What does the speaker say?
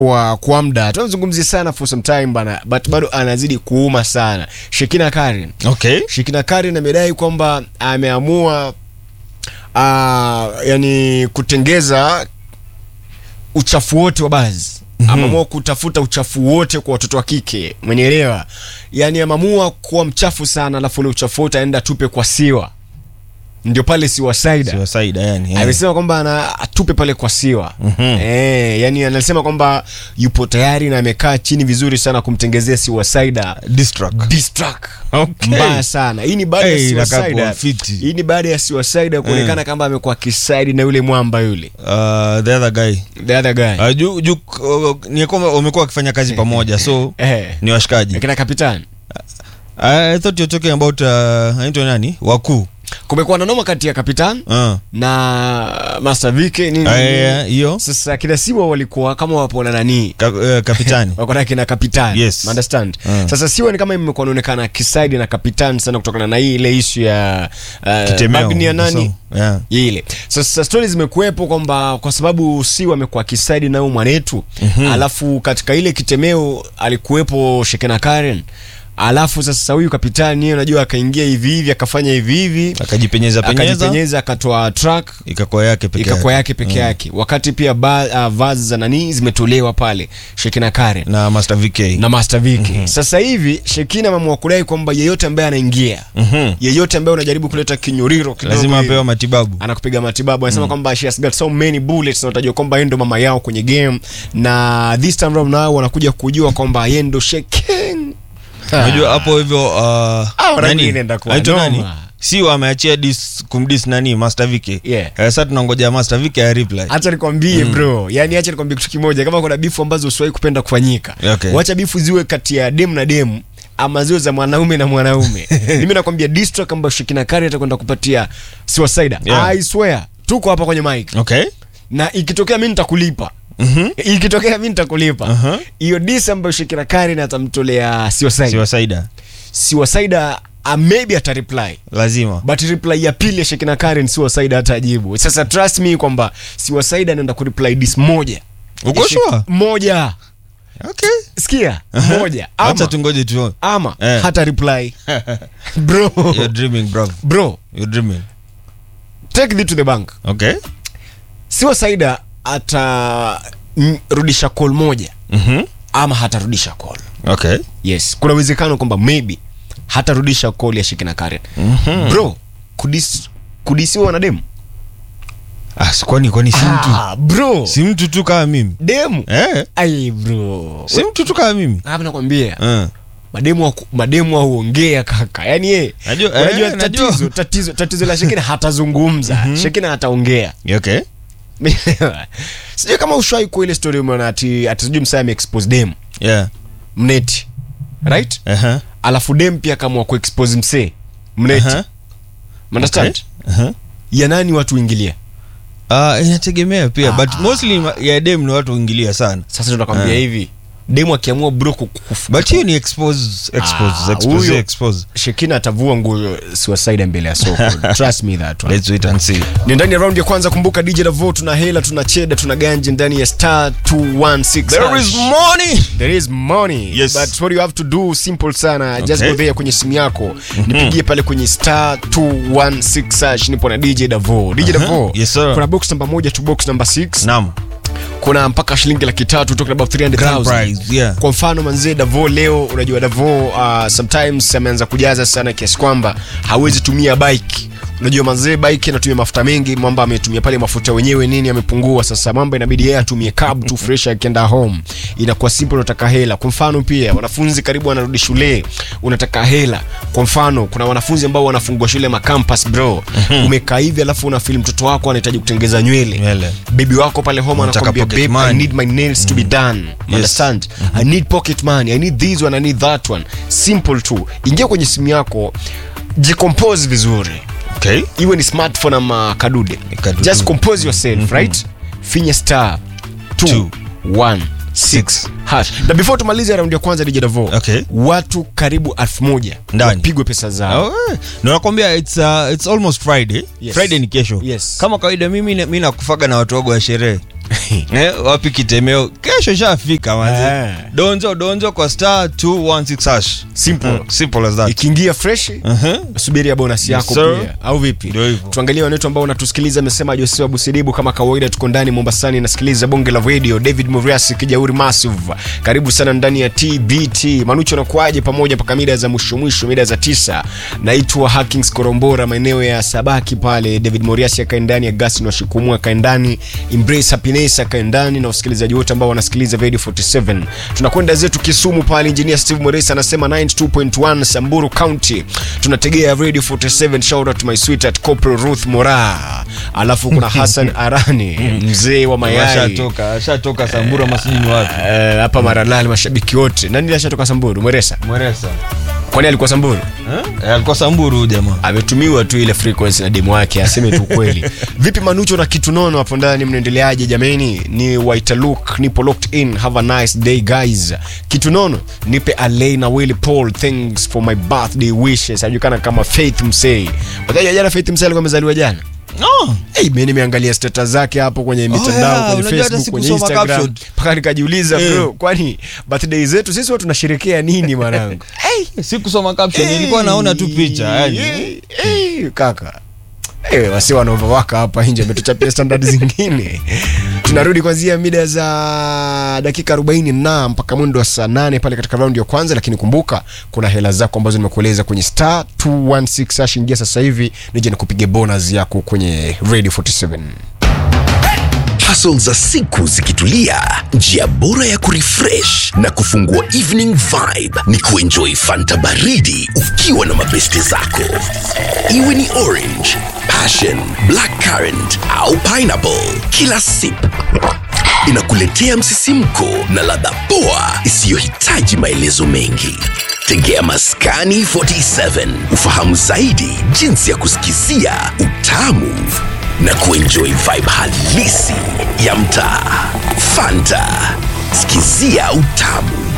kwa kwa muda tunazungumzia sana for some time bana but bado anazidi kuuma sana Shekina Karen okay Shekina Karen amedai kwamba ameamua uh, yani kutengeza uchafu wote wa bazi mm-hmm. ameamua kutafuta uchafu wote kwa watoto wa kike umenielewa yani ameamua kuwa mchafu sana alafu ule uchafu wote aenda tupe kwa siwa ndio pale siwa saida suicide yani yeah. amesema kwamba ana atupe pale kwa siwa Mhm. eh, yani anasema kwamba yupo tayari na amekaa chini vizuri sana kumtengezea siwa saida Distract. distract Okay. mbaya sana hii ni baada Hey, ya inakaa suicide kuwa fiti. hii ni baada ya suicide kuonekana kama amekuwa kisaidi na yule mwamba yule Uh, the other guy the other guy uh, ju, ju, uh, ni kwamba wamekuwa wakifanya kazi pamoja so eh ni washikaji akina kapitani I thought you're talking about uh, anaitwa nani wakuu kumekuwa na noma kati ya kapitan uh. na master vike nini Ah, yeah, hiyo sasa kina siwa walikuwa kama wapo na nanii Ka, uh, kapitani wako na kina kapitan Yes. understand Mm. sasa siwa ni kama imekuwa inaonekana kisaidi na kapitan sana kutokana na hii ile ishu ya uh, Kitemeo. Magni ya nani So, yeah. ile sasa stori zimekuwepo kwamba kwa sababu si amekuwa kisaidi nao mwanetu mm-hmm. alafu katika ile kitemeo alikuwepo shekena karen alafu sasa huyu kapitani yeye unajua akaingia hivi hivi akafanya hivi hivi akajipenyeza penyeza akajipenyeza akatoa track ikakuwa yake peke ikakuwa yake. yake peke yake wakati pia ba, uh, vazi za nani zimetolewa pale shekina karen na master vk na master viki sasa hivi shekina ameamua kudai kwamba yeyote ambaye anaingia Mhm. yeyote ambaye unajaribu kuleta kinyoriro kidogo lazima hivi, apewa matibabu anakupiga matibabu anasema kwamba she has got so many bullets na utajua kwamba yeye ndo mama yao kwenye game na this time round nao wanakuja kujua kwamba yeye ndo shekin unajua hapo hivyo uh, rangi nani? inaenda kuwa Anaitwa nani noma. si wameachia dis kumdis nani master vk Yeah. Eh, sasa tunangoja master vk ya reply hacha nikwambie bro yani hacha nikwambie kitu kimoja kama kuna bifu ambazo usiwahi kupenda kufanyika Okay. wacha bifu ziwe kati ya demu na demu ama ziwe za mwanaume na mwanaume mimi nakwambia distrack ambayo shikina kari atakwenda kupatia suicide Yeah. i swear tuko hapa kwenye mic okay na ikitokea mi nitakulipa Mhm. ikitokea mi nitakulipa Aha. hiyo dis ambayo shikina kari atamtolea suicide siwasaida suicide uh, maybe atareply lazima but reply ya pili ya shekina karen suicide hata ajibu sasa trust me kwamba suicide anaenda kureply dis moja Uko Ya Shek- sure? moja okay sikia Aha. moja acha ama, tungoje tu ama Eh. hata reply bro you're dreaming bro bro you're dreaming take it to the bank okay suicide atarudisha call moja mhm ama hatarudisha call okay yes kuna uwezekano kwamba maybe hatarudisha call ya shekina karen mhm bro kudis kudisiwa wanademu ah si kwani kwani si mtu ah, bro si mtu tu kama mimi demu eh ai bro si mtu tu kama mimi hapa nakwambia eh mademu wa- mademu auongea kaka yani ye Najua- unajua eh, najua. tatizo tatizo tatizo la shekina hatazungumza shekina hataongea okay sijui kama ushwai kwa ile story umeona ati ati sijui msaa ameexpose dem yeah mneti right aha alafu dem pia kamwa kuexpose msee mneti Aha. understand Okay. Aha. ya nani watu ingilia Ah, inategemea pia but Ah. mostly ma- ya dem ni watu uingilia sana sasa tunakwambia Ah. hivi demu akiamua bro kukufu but hiyo ni expose expose Ah, expose huyo- expose shekina atavua nguo suicide mbele ya soko trust me that one let's wait and see ni ndani ya raundi ya kwanza kumbuka dj Davo tuna hela tuna cheda tuna ganji ndani ya star 216 there is money There is money Yes. but what you have to do simple sana just Okay. go there kwenye simu yako nipigie pale kwenye star 216 hash nipo na dj davo dj davo Yes, sir. kuna box namba moja tu box namba 6 naam kuna mpaka shilingi laki tatu talking about grand 300000 prize yeah kwa mfano manzee davo leo unajua davo uh, sometimes ameanza kujaza sana kiasi kwamba hawezi tumia bike unajua manzee bike anatumia mafuta mengi mambo ametumia pale mafuta wenyewe nini amepungua sasa mambo inabidi yeye atumie cab tu fresh akienda home inakuwa simple unataka hela kwa mfano pia wanafunzi karibu wanarudi shule unataka hela kwa mfano kuna wanafunzi ambao wanafungua shule macampus bro umekaa hivi alafu una feel mtoto wako anahitaji kutengeza nywele Nywele. bebi wako pale home Unataka anakwambia pocket babe i money." need my nails to be done You understand i need pocket money i need this one i need that one simple tu ingia kwenye simu yako jicompose vizuri okay iwe ni smartphone ama kadude Kadude. just compose yourself right finya star Two. 216 hash na before tumalize raundi ya kwanza DJ Davo Okay. watu karibu elfu moja Ndani. wapigwe pesa zao Oh, eh. Ndio nakwambia it's, uh, it's almost friday Yes. friday ni kesho Yes. kama kawaida mimi mi nakufaga na watu wago wa sherehe eh, wapi kitemeo kesho shafika manze Eh. donjo donjo kwa star 216 hash Simple. Mm, simple as that ikiingia fresh uh-huh. subiria bonus yako sir. pia au vipi Ndio hivyo. tuangalie wanetu ambao wanatusikiliza amesema josea busidibu kama kawaida tuko ndani mombasani nasikiliza bonge la radio david muriasi kijauri massive karibu sana ndani ya tbt manucho nakuaje pamoja mpaka mida za mwisho mwisho mida za tisa naitwa hackings korombora maeneo ya sabaki pale david moriasi akae ndani ya gasin washikumua akae ndani embrace happiness akae ndani na wasikilizaji wote ambao wanasikiliza radio 47 tunakwenda zetu kisumu pale engineer steve moresi anasema 92.1 samburu county tunategea radio 47 shout out to my sweet at corporal ruth mora alafu kuna hassan arani mzee wa mayai ashatoka ashatoka samburu ama sijui ni wapi Eh, hapa maralali mashabiki wote nani ashatoka samburu mweresa mweresa kwani alikuwa samburu eh? alikuwa samburu huyu jamaa ametumiwa tu ile frequency na demu wake aseme tu kweli vipi manucho na kitu nono hapo ndani mnaendeleaje jameni ni waitaluk nipo locked in have a nice day guys kitu nono nipe alei na willy paul thanks for my birthday wishes ajulikana kama faith msei wajua jana faith msei alikuwa amezaliwa jana oh. Hey, mi nimeangalia stata zake hapo kwenye mitandao yeah, kwenye unajua hata facebook kwenye sikusoma instagram caption. mpaka nikajiuliza Eh. bro kwani birthday zetu sisi huwa tunasherekea nini mwanangu hey, sikusoma caption nilikuwa naona tu picha yani Hey, hey, kaka hey, wasi wanaovawaka hapa nje ametuchapia standard zingine tunarudi kwanzia mida za dakika 40 na mpaka mwendo wa saa 8 pale katika raundi ya kwanza lakini kumbuka kuna hela zako ambazo nimekueleza kwenye star 216 hash ingia sasa hivi nije nikupige bonus yako kwenye radio 47 hustle za siku zikitulia njia bora ya kurefresh na kufungua evening vibe ni kuenjoy fanta baridi ukiwa na mabeste zako iwe ni orange passion black currant au pineapple kila sip inakuletea msisimko na ladha poa isiyohitaji maelezo mengi tegea maskani 47 ufahamu zaidi jinsi ya kusikizia utamu na kuenjoy vibe halisi ya mtaa fanta sikizia utamu